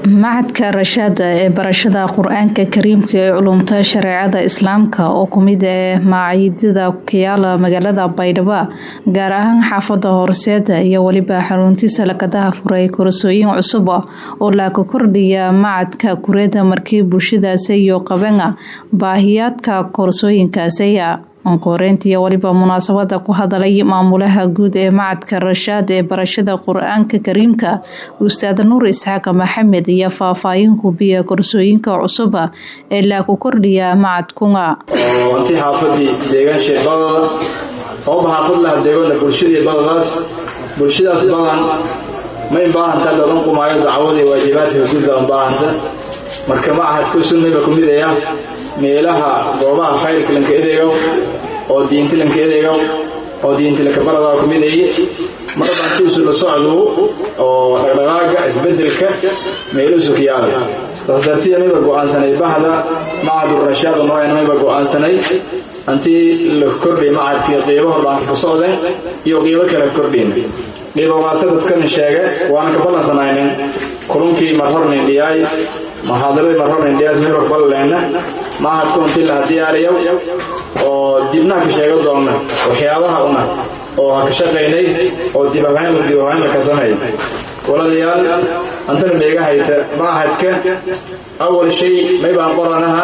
macadka rashaada ee barashada qur-aanka kariimka ee culumta shareecada islaamka oo kumid ah macayidyada kayaala magaalada baydhabo gaar ahaan xaafada horseeda iyo weliba xaruntiisa lakadaha furay korasooyin cusub oo laaka kordhiya macadka kureeda markii bulshadaasi iyo qabana baahiyaadka korsooyinkaasi onkoreyntiiyo weliba munaasabada ku hadalay maamulaha guud ee macadka rashaad ee barashada qur-aanka kariimka ustaad nuur isxaaq maxamed iyo faahfaahin hubiya korsooyinka cusuba ee laaku kordhiya macadkunga anti xaafadii deegaansheed badada ooba xaafad laha deegoona bulshadii badadaas bulshadaas badan ma inbaahanta dadan qumaayo dacwadii waajibaadka guudba inbaahanta marka macahadka sunnayba ku midaya meelaha goobaha khayrka lanka edeegow oo diinti lanka edeegow oo diinti lanka baradaa ku midaye marba antiisu la socdu oo dhaqdhaqaaga isbedelka meeluusu ka yaala taas dartiya mayba go'aansanay bahda macadurashaada nooyan mayba go'aansanay antii la kordhay macadkii qiibo hordhaanka ku socdeen iyo qiibo kale kordhayna qiibogaasa dadkana sheege waana ka ballansanaynin kulunkii marhornin dhiyaay muxaadaradii marhornin dhiyaas mayba ka ballanayna macadku intii laha diyaariyo oo dibnaha ka sheega doonna waxyaabaha una oo ha ka shaqaynay oo dibahayn dibahaynla ka sameey waladayaal antana dheega hayta macahadka awal shay maybaan qoranaha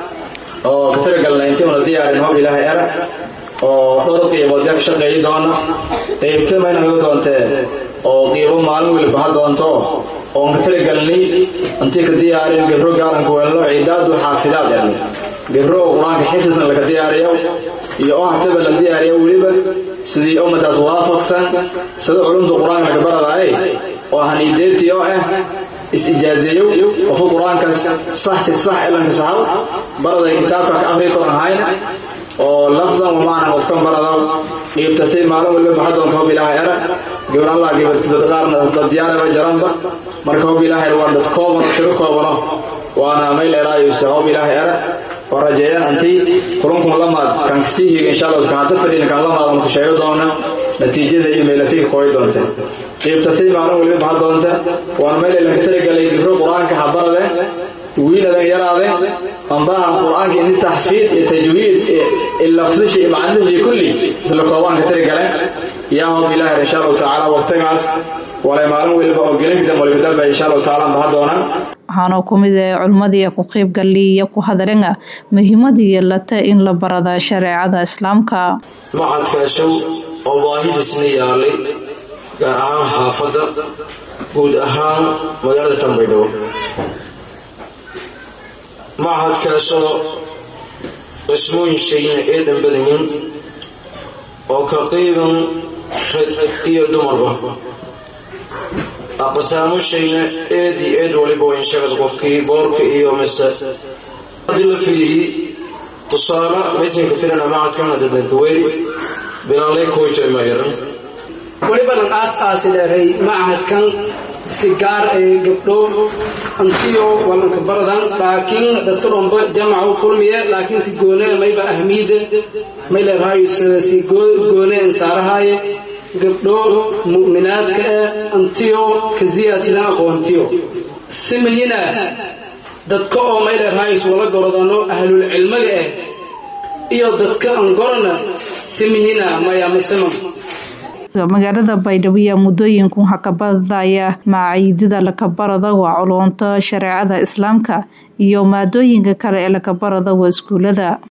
oo ka talagalna intii una diyaarin hob ilaahay era oo dhowr qiibood yaa ka shaqeeyi doona qeybta mayna naga doontee oo qiibo maalin weliba ha doonto oon ka talagalnay intii ka diyaarin gabro gaaranka weelno cidaadu xaafidaad el gabro oo qur-aanka xifdisan laka diyaariyo iyo oo hataba la diyaariyo weliba sidii ummadaas waafaqsan sida culumta qur-aanka laka baradaaye oo haniideetii oo ah is-ijaazeeyow qofka qur-aankaas sax si sax elanka saxab baraday kitaabka ka aqri koran hayna oo lafdan wa macnan qofkan barado qiibtasay maalin waliba baxa doonta hob ilaahay era gabar allah gabar dad qaarna dad diyaaraba jaranba marka hob ilaahay waa dad koobano tiro koobano waana mayl eraayusa hob ilaahay era oo rajeeyaan antii kulankun lamaad kan kasii higa insha allah kan hadda fadhina kan lamaad ama ka sheego doona natiijada iyo meelasay ka kooyi doonta qiibtasay maalin waliba baxa doonta waana mayl lanka talagalay gibro qur-aanka habarade wiiladan yaraade ambaahan qur-aanka inti taxfiid iyo tajwiid lafdishi iyo macnishi kulli isla koobaanka tari galeen yaa hob ilaahay insha allahu tacaala waqtigaas walay maalin weliba oo gelinka dambe waliba dalba insha allahu tacaala baha doonaan waxaana ku mid ah culmadii ku qayb galay iyo ku hadalenga muhiimadii yeelata in la barada shareecada islaamka macadkaashow oo baahidiisna yaalay gaar ahaan xaafadda guud ahaan magaalada tanbaydhabo macadkaasoo qismooyin shayna eedan badayin oo ka qiiban rag iyo dumarba aqsaamo shayna eed iyo eed waliba wayn sheegad qofkii boorka iyo mise haddii la fiiriyi tusaale maysanka filana macadkan hadadanka weyri bilaalay koo jiray ma yaran welibanan aas aasi dheeray macahadkan si gaar ay gabdho antiyo walanka baradan laakiin dadka dhomba jamacu kulmiye laakiin si goone mayba ahmiida may leerahayo si goone ansaarahaaye gabdho mu'minaadka eh antiyo ka ziyaadsidan aqoontiyo si mihina dadka oo may leerahayo wala gorodano ahlul cilmiga eh iyo dadka aan gorana si mihina maya misema magaalada baydhabo ayaa muddooyinku hakabadaya macayidyada lakabarada waa culunta shareecada islaamka iyo maadooyinka kale ee lakabarada waa iskuulada